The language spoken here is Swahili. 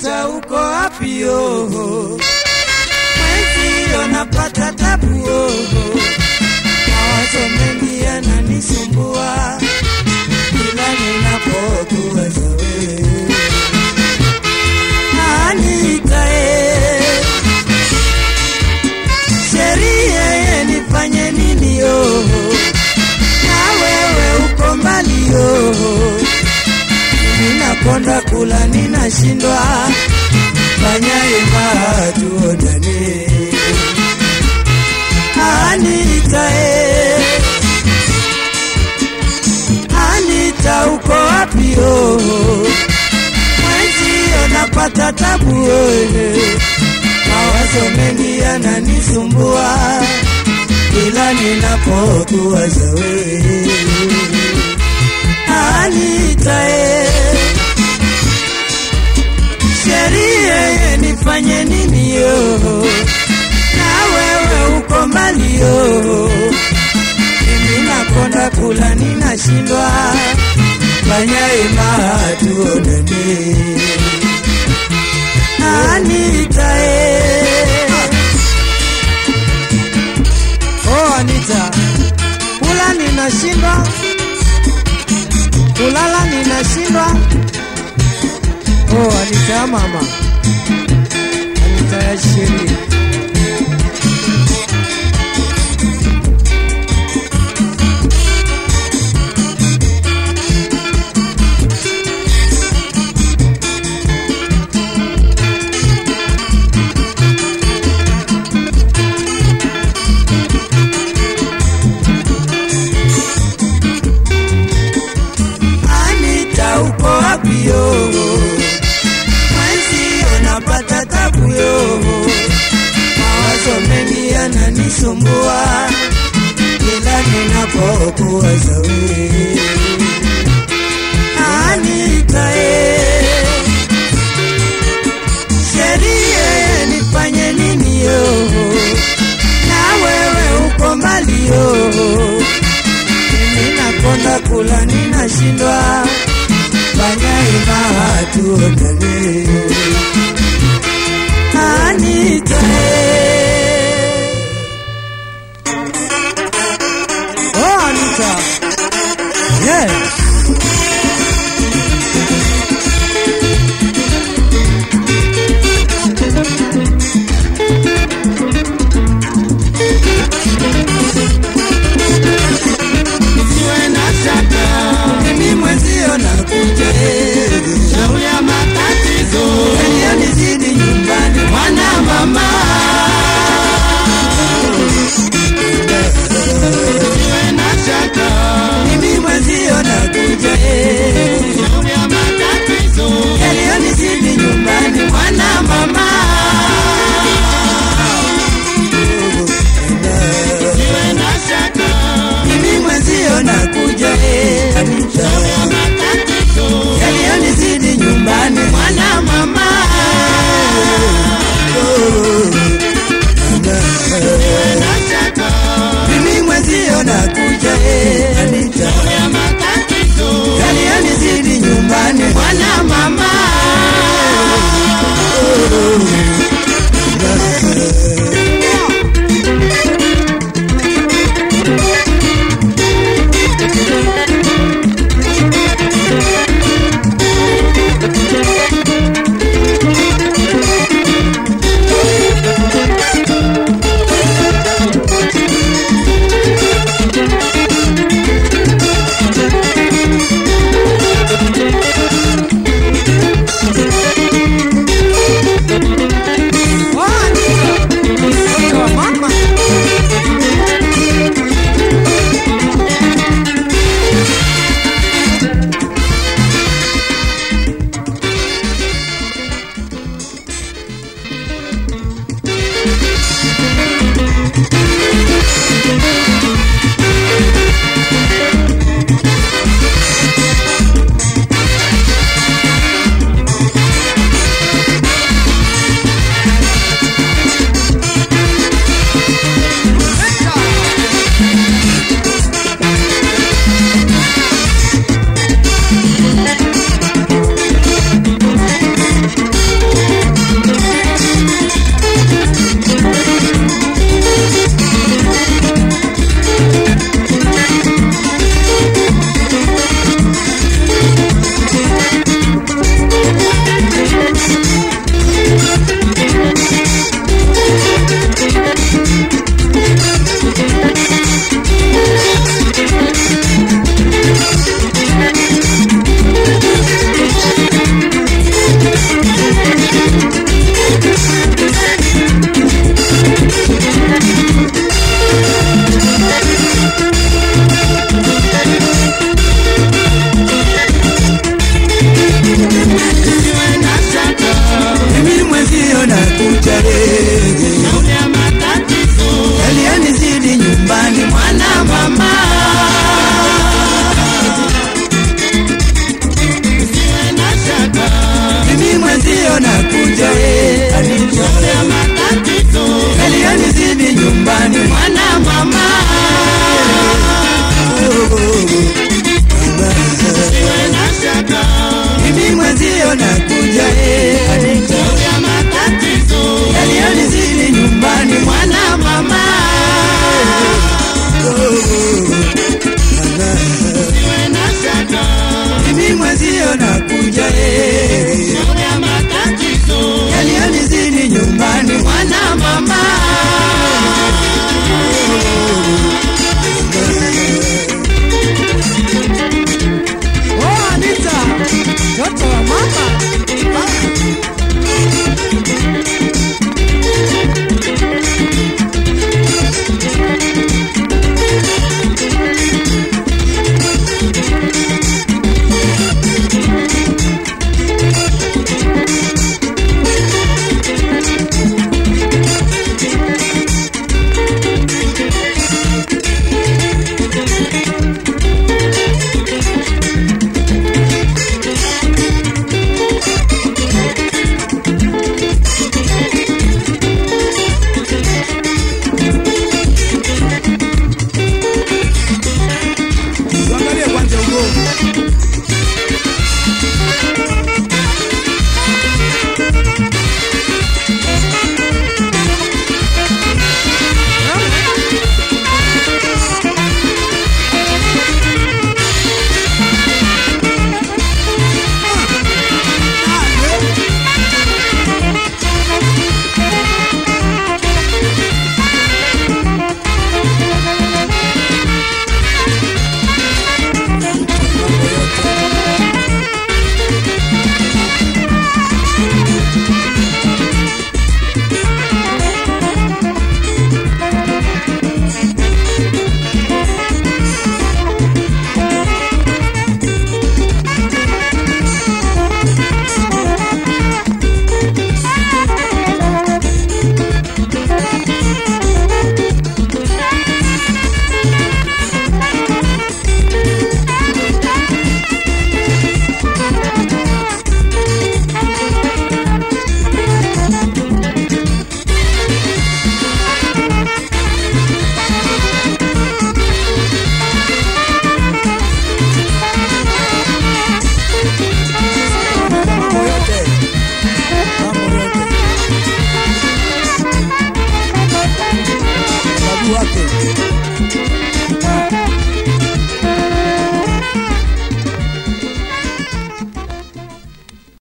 Anita, uko wapi yoho? Mwenzio napata tabu yoho, mawazo mengi yananisumbua kila ninapokuwaza wewe. Anita, eh, sheria ye nifanye nini yoho? Na wewe uko mbali yoho ninakonda kula ninashindwa, fanya ima tuonane. Anita, eh, Anita uko wapi yo? Mwenzio napata tabu eh, mawazo mengi yananisumbua kila ninapokuwaza wewe. Anita, eh, sheria ye nifanye nini yo? Na wewe uko mbali yo, mimi nakonda kula ninashindwa, fanya ima tuonane. Anita, eh. Oh, Anita, kula ninashindwa kulala ninashindwa. Oh, Anita mama, Anita ya sheri Anita, uko wapi yo? Mwenzio napata tabu yo, mawazo mengi yananisumbua kila ninapokuwaza wewe. Anita, eh, sheria ye nifanye nini yo? Na wewe uko mbali yo mimi nakonda kula ninashindwa, fanya ima tuonane. Anita, eh. oh Anita, yes. Usiwe na shaka, Mimi mwenzio nakuja, eh. shauri ya matatizo, Yaliyonizidi nyumbani mwana mama. Usiwe na shaka, mimi mwenzio nakuja, eh. shauri ya matatizo, Yaliyonizidi nyumbani mwana mama. Usiwe na shaka, mimi mwenzio nakuja, eh. Anita. shauri ya matatizo, yaliyonizidi nyumbani mwana mama. Usiwe na shaka, mimi mwenzio nakuja eh, Anita shauri ya matatizo, yaliyonizidi nyumbani mwana mama. Anita mwenzio nakuja eh.